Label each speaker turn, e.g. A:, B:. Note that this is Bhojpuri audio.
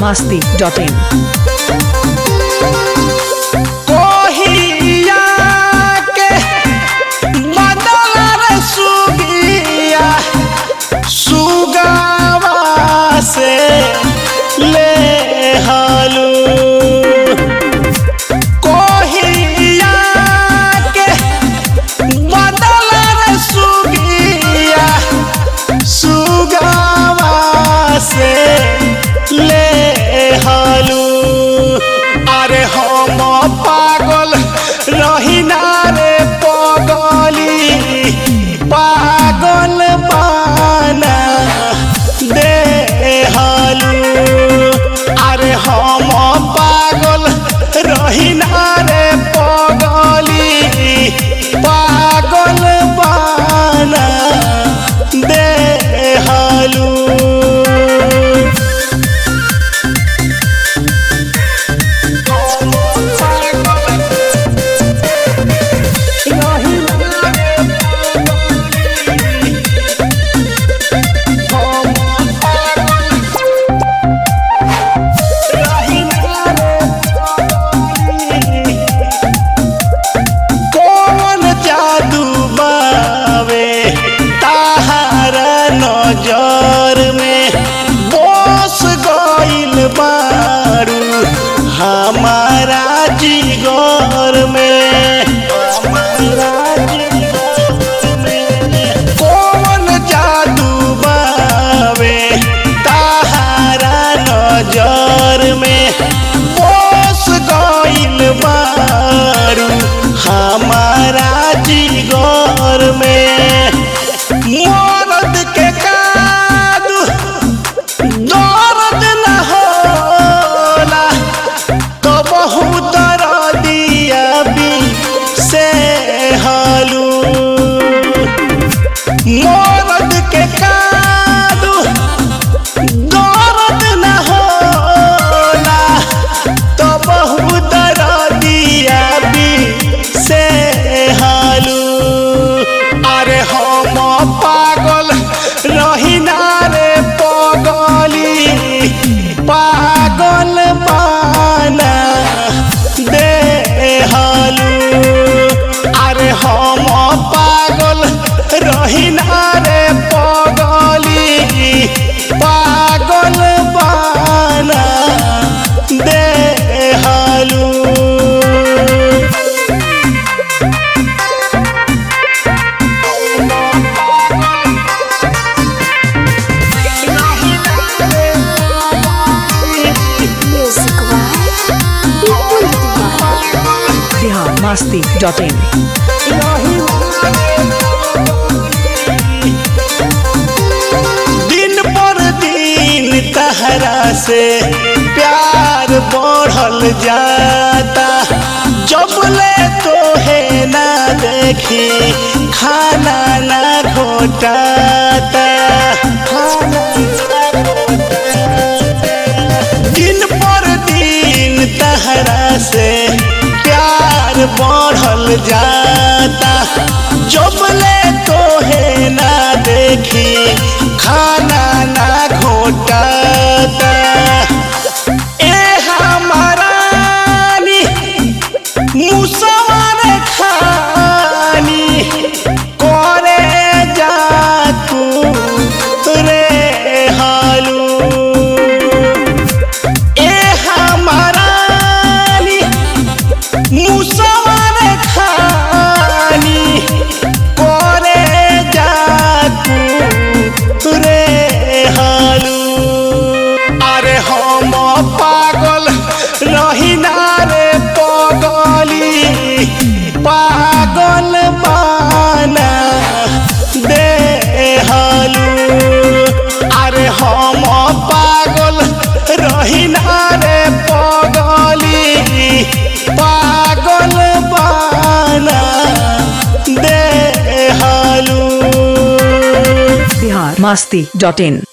A: biharmasti.in
B: कोहिया के बदल रे सुगिया सुगावा से ले हालू कोहिया के बदल रे सुगिया सुगावा से ले हालू अरे हम पागल रही ना रे पगली पागल बाना दे हालू अरे हम पागल रही ना रे पगली पागल बाना दे हालू कौन जादू बावे ताहारा नजर में बस गइल बारू हमारा जिगर में कौन जादू बावे ताहारा नजर में बस गइल बारू हमारा जिगर में मरद के कादू दर्द न होला तो बहुत दिया भी से हालू मरद के कादू दर्द न होला तो बहुत दिया भी से हालू अरे हम पागल रही ना रे पगली पागल बाना दे हालू अरे हम पागल रही ना रे पगली पागल बाना दे हालू
C: Music Wife, People Divine.
A: biharmasti.in
B: दिन पर दिन तहरा से प्यार बढ़ल जाता जब ले तो है ना देखी खाना ना घोटाता दिन पर दिन तहरा से प्यार बढ़ल जाता जब ले तो है ना देखी खाना ना घोटाता ए हमारानी मुसवार खानी करे जा तू रे हालू ए हमारानी मुसवार खानी करे जा तू रे हालू अरे हम पागल रही ना रे पगली पागल बाना दे हालू अरे हम पागल रही ना रे पगली पागल बाना दे हालू
A: biharmasti.in